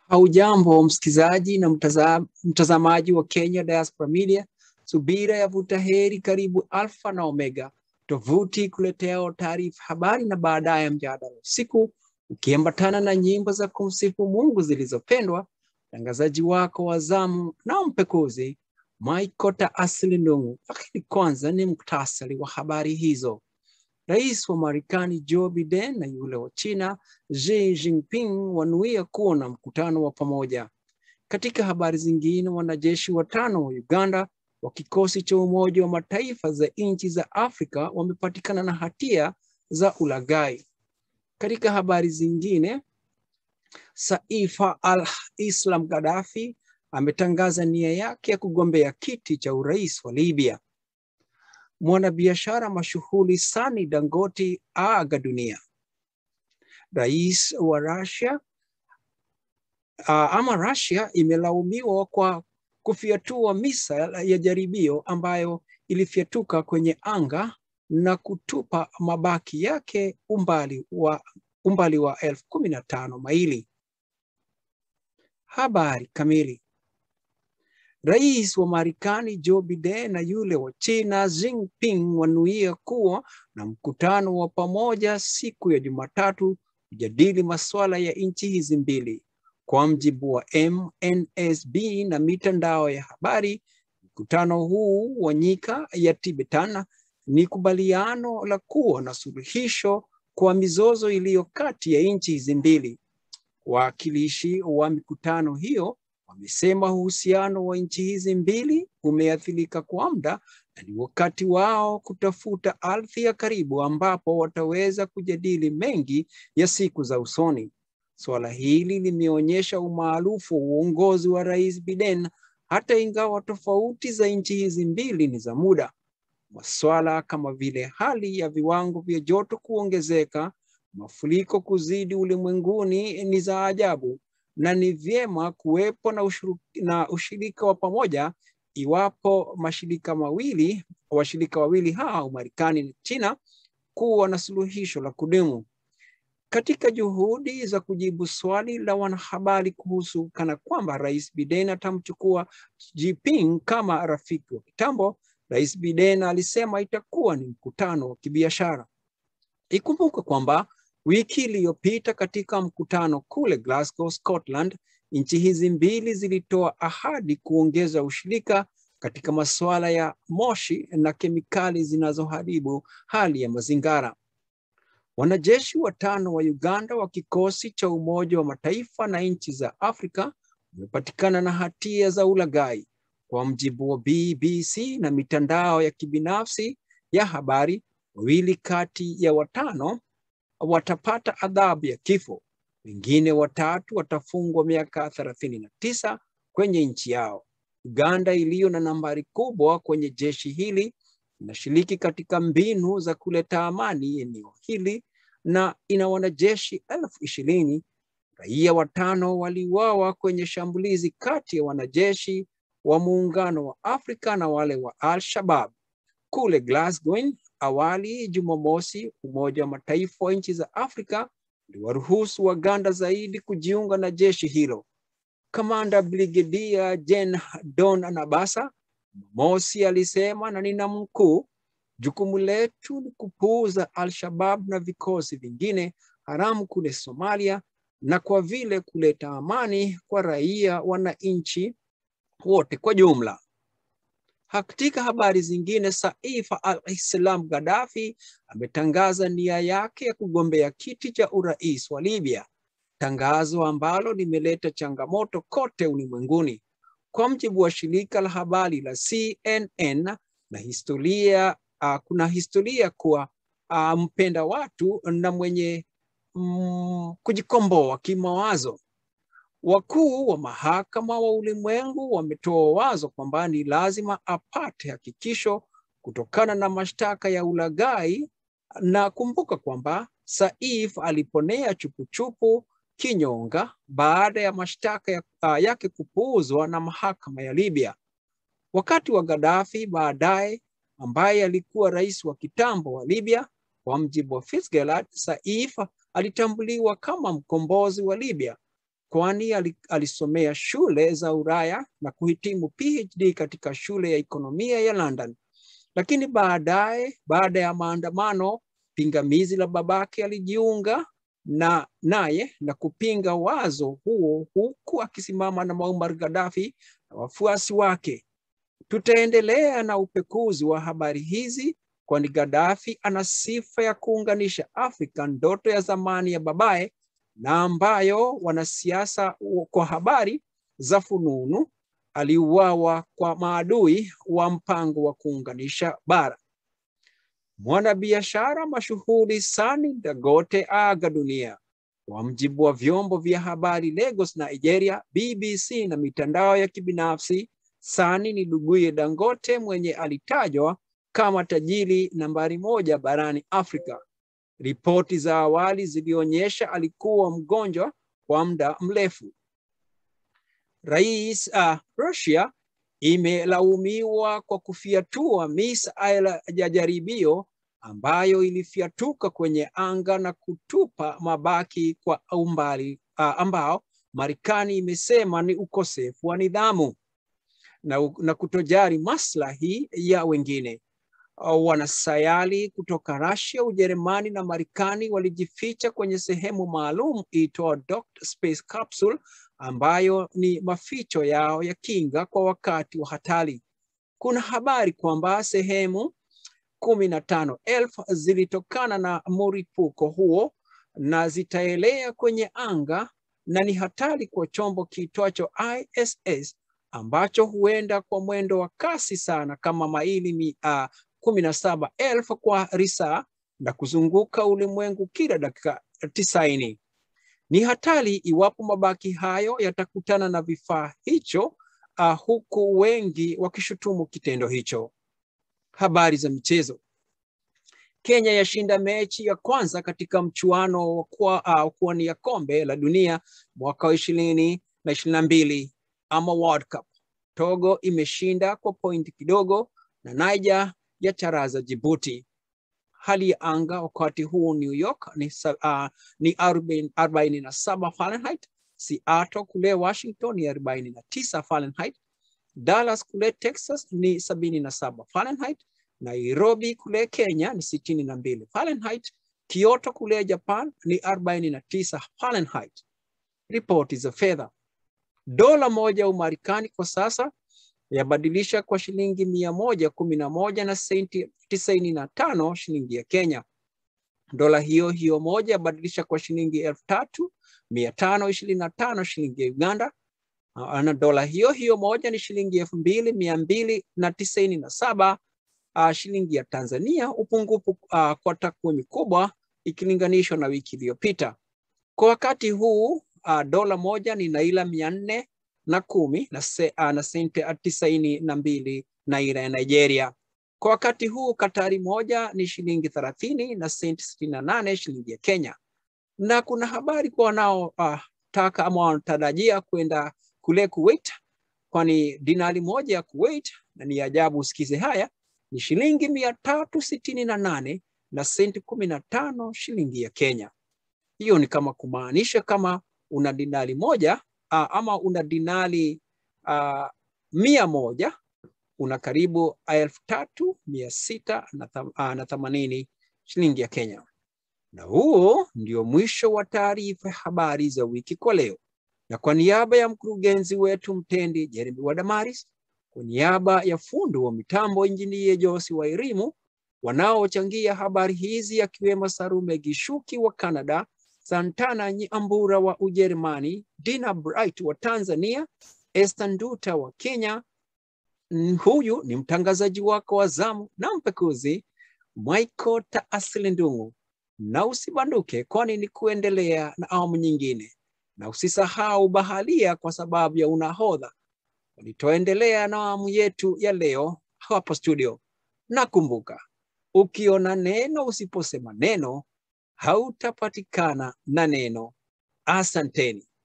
Haujambo msikizaji na mtaza, mtazamaji wa Kenya Diaspora Media. Subira ya vuta heri, karibu Alfa na Omega, tovuti kuletea taarifa, habari na baadaye mjadala usiku, ukiambatana na nyimbo za kumsifu Mungu zilizopendwa. Mtangazaji wako wa zamu na mpekuzi Maikota Asili Ndung'u. Lakini kwanza ni muktasari wa habari hizo. Rais wa Marekani Joe Biden na yule wa China Xi Jinping wanuia kuwa na mkutano wa pamoja. Katika habari zingine, wanajeshi watano wa Uganda wa kikosi cha Umoja wa Mataifa za nchi za Afrika wamepatikana na hatia za ulaghai. Katika habari zingine, Saif al-Islam Gaddafi ametangaza nia yake ya kugombea kiti cha urais wa Libya. Mwanabiashara mashuhuri Sani Dangote aaga dunia. Rais wa Russia uh, ama Russia imelaumiwa kwa kufyatua misa ya jaribio ambayo ilifyatuka kwenye anga na kutupa mabaki yake umbali wa umbali wa elfu kumi na tano maili. Habari kamili. Rais wa Marekani Joe Biden na yule wa China Xi Jinping wanuia kuwa na mkutano wa pamoja siku ya Jumatatu kujadili masuala ya nchi hizi mbili. Kwa mjibu wa MNSB na mitandao ya habari, mkutano huu wa nyika ya Tibetan ni kubaliano la kuwa na suluhisho kwa mizozo iliyo kati ya nchi hizi mbili. Wawakilishi wa mikutano hiyo wamesema uhusiano wa nchi hizi mbili umeathirika kwa muda na ni wakati wao kutafuta ardhi ya karibu ambapo wataweza kujadili mengi ya siku za usoni. Suala hili limeonyesha umaarufu wa uongozi wa Rais Biden hata ingawa tofauti za nchi hizi mbili ni za muda. Masuala kama vile hali ya viwango vya joto kuongezeka, mafuriko kuzidi ulimwenguni ni za ajabu na ni vyema kuwepo na, ushuru, na ushirika wa pamoja iwapo mashirika mawili washirika wawili hao Marekani na China kuwa na suluhisho la kudumu. Katika juhudi za kujibu swali la wanahabari kuhusu kana kwamba Rais Biden atamchukua Jinping kama rafiki wa kitambo, Rais Biden alisema itakuwa ni mkutano wa kibiashara. Ikumbuke kwamba Wiki iliyopita katika mkutano kule Glasgow, Scotland, nchi hizi mbili zilitoa ahadi kuongeza ushirika katika masuala ya moshi na kemikali zinazoharibu hali ya mazingira. Wanajeshi watano wa Uganda wa kikosi cha Umoja wa Mataifa na nchi za Afrika wamepatikana na hatia za ulaghai, kwa mjibu wa BBC na mitandao ya kibinafsi ya habari. Wawili kati ya watano watapata adhabu ya kifo. Wengine watatu watafungwa miaka thelathini na tisa kwenye nchi yao. Uganda iliyo na nambari kubwa kwenye jeshi hili inashiriki katika mbinu za kuleta amani eneo hili na ina wanajeshi elfu ishirini. Raia watano waliuawa kwenye shambulizi kati ya wanajeshi wa Muungano wa Afrika na wale wa Al-Shabaab kule Glasgow. Awali Jumamosi, Umoja wa Mataifa wa nchi za Afrika uliwaruhusu Waganda zaidi kujiunga na jeshi hilo. Kamanda Brigedia Jen Don Anabasa Jumamosi alisema, na nina mkuu, jukumu letu ni kupuuza Al-Shabaab na vikosi vingine haramu kule Somalia, na kwa vile kuleta amani kwa raia wananchi wote kwa jumla. Katika habari zingine, Saif al-Islam Gaddafi ametangaza nia yake ya kugombea kiti cha urais wa Libya, tangazo ambalo limeleta changamoto kote ulimwenguni. Kwa mjibu wa shirika la habari la CNN na historia, uh, kuna historia kuwa uh, mpenda watu na mwenye mm, kujikomboa kimawazo. Wakuu wa mahakama wa ulimwengu wametoa wazo kwamba ni lazima apate hakikisho kutokana na mashtaka ya ulaghai, na kumbuka kwamba Saif aliponea chupuchupu kinyonga baada ya mashtaka ya, uh, yake kupuuzwa na mahakama ya Libya. Wakati wa Gaddafi baadaye, ambaye alikuwa rais wa kitambo wa Libya, kwa mjibu wa Fitzgerald, Saif alitambuliwa kama mkombozi wa Libya kwani alisomea shule za Ulaya na kuhitimu PhD katika shule ya ekonomia ya London. Lakini baadaye, baada ya maandamano pingamizi la babake, alijiunga na naye na kupinga wazo huo, huku akisimama na Muammar Gaddafi na wafuasi wake. Tutaendelea na upekuzi wa habari hizi, kwani Gaddafi ana sifa ya kuunganisha Afrika, ndoto ya zamani ya babaye na ambayo wanasiasa kwa habari za fununu aliuawa kwa maadui wa mpango wa kuunganisha bara. Mwanabiashara mashuhuri Sani Dangote aga dunia. Kwa mjibu wa vyombo vya habari Lagos, Nigeria, BBC na mitandao ya kibinafsi, Sani ni nduguye Dangote mwenye alitajwa kama tajiri nambari moja barani Afrika. Ripoti za awali zilionyesha alikuwa mgonjwa kwa muda mrefu. Rais uh, Russia imelaumiwa kwa kufiatua misaila ya jaribio ambayo ilifiatuka kwenye anga na kutupa mabaki kwa umbali uh, ambao Marekani imesema ni ukosefu wa nidhamu na, na kutojali maslahi ya wengine. Uh, wanasayari kutoka Russia, Ujerumani na Marekani walijificha kwenye sehemu maalum iitwa Docked Space Capsule ambayo ni maficho yao ya kinga kwa wakati wa hatari. Kuna habari kwamba sehemu kumi na tano elfu zilitokana na mlipuko huo na zitaelea kwenye anga na ni hatari kwa chombo kiitwacho ISS ambacho huenda kwa mwendo wa kasi sana kama maili uh, kumi na saba elfu kwa risaa na kuzunguka ulimwengu kila dakika tisaini. Ni hatari iwapo mabaki hayo yatakutana na vifaa hicho, uh, huku wengi wakishutumu kitendo hicho. Habari za michezo. Kenya yashinda mechi ya kwanza katika mchuano wa kwa, uh, kuwania kombe la dunia mwaka wa ishirini na ishirini na mbili ama World Cup. Togo imeshinda kwa pointi kidogo na Niger ya charaza Djibouti. Hali ya anga wakati huu New York ni, uh, ni arobaini na saba Fahrenheit. Seattle kule Washington ni arobaini na tisa Fahrenheit. Dallas kule Texas ni sabini na saba Fahrenheit. Nairobi kule Kenya ni sitini na mbili Fahrenheit. Kyoto kule Japan ni arobaini na tisa Fahrenheit. Ripoti za fedha. Dola moja Umarekani kwa sasa yabadilisha kwa shilingi mia moja kumi na moja na senti tisaini na tano shilingi ya Kenya. Dola hiyo hiyo moja yabadilisha kwa shilingi elfu tatu mia tano ishirini na tano shilingi ya Uganda, na dola hiyo hiyo moja ni shilingi elfu mbili mia mbili na tisaini na saba uh, shilingi ya Tanzania, upungufu uh, kwa takwimu kubwa ikilinganishwa na wiki iliyopita. Kwa wakati huu uh, dola moja ni naira mia nne na kumi na, se, uh, na senti tisaini na mbili naira ya Nigeria. Kwa wakati huu Katari moja ni shilingi thelathini na senti sitini na nane shilingi ya Kenya. Na kuna habari kwa wanaotaka uh, ama wanatarajia kwenda kule Kuwait, kwani dinari moja ya Kuwait, na ni ajabu usikize haya, ni shilingi mia tatu sitini na nane na senti kumi na tano shilingi ya Kenya. Hiyo ni kama kumaanisha kama una dinari moja uh, ama una dinari uh, mia moja una karibu elfu tatu mia sita na themanini shilingi ya Kenya. Na huo ndio mwisho wa taarifa ya habari za wiki kwa leo, na kwa niaba ya mkurugenzi wetu mtendi Jeremy Wadamaris, kwa niaba ya fundi wa mitambo injinia Josi wa Irimu, wanaochangia habari hizi akiwemo Sarume Gishuki wa Canada, Santana Nyambura wa Ujerumani, Dina Bright wa Tanzania, Esther Nduta wa Kenya. Huyu ni mtangazaji wako wa zamu na mpekuzi Michael Taasili Ndung'u, na usibanduke, kwani ni kuendelea na awamu nyingine, na usisahau bahalia kwa sababu ya unahodha. Nitoendelea na awamu yetu ya leo hapa studio, na kumbuka, ukiona neno usiposema neno hautapatikana na neno. Asanteni.